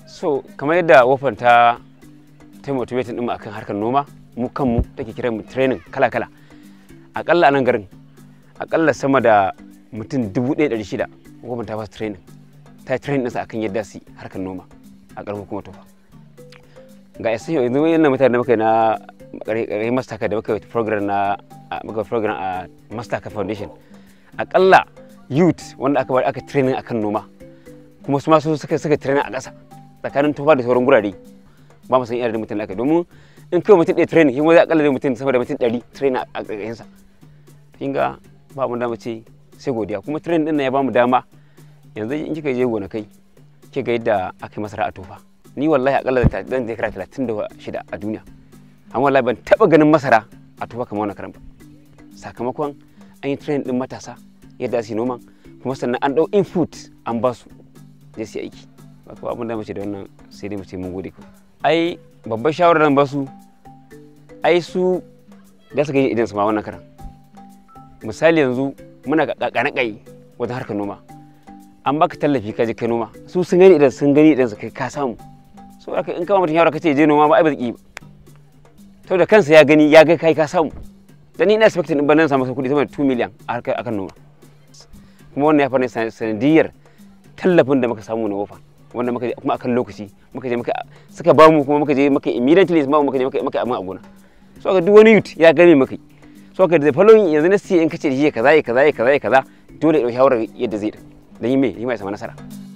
so kamar yadda wofan ta ta motivating din mu akan harkar noma mu kanmu take kiran mu training kala kala akalla a nan garin akalla sama da mutum dubu ɗaya ɗari shida wofan ta ba su training ta yi training ɗinsa akan yadda su harkar noma a ƙarfin kuma tofa ga yasa yanzu wannan mutane da muka yi na ƙarƙarin mastaka da muka yi program na muka program a mastaka foundation akalla youth wanda aka bari aka training akan noma kuma su ma su suka suka training a ƙasa tsakanin tufa da sauran gurare ba mu san iya da mutum da aka domin in kai mutum ɗaya training shi zai akalla da mutum sama da mutum ɗari training a ƙarƙashinsa kin ga ba mu dama ce sai godiya kuma training ɗin nan ya ba mu dama yanzu in kika je gonakai kika ga yadda aka yi masara a tufa ni wallahi akalla da zan je kira talatin da shida a duniya amma wallahi ban taɓa ganin masara a tufa kamar wannan karan ba sakamakon an yi training ɗin matasa yadda su yi noman kuma sannan an ɗau input an ba su je su aiki ba kuma abin da mace da wannan sai dai mu ce mun gode ku ai babbar shawarar nan ba su ai su da su gani idan su ma wannan karan misali yanzu muna kakana kai wajen harkar noma an baka tallafi ka je kai noma su sun gani idan sun gani idan su kai ka samu so haka in kama mutum shawara ka ce je noma ba ai ba zaki ba to da kansa ya gani ya ga kai ka samu dan ni ina expecting din ban nan samu kuɗi sama da 2 million a harkar akan noma kuma wannan ya fara sanadiyar tallafin da muka samu na wofa wanda muka je kuma akan lokaci muka je muka suka ba mu kuma muka je muka immediately ma muka je muka muka abin a gona so ga duk wani youth ya gane muka so ga da following yanzu na sai in kace shi kaza kaza kaza kaza dole ya dau shawarar yadda zai da yi mai yi mai sama nasara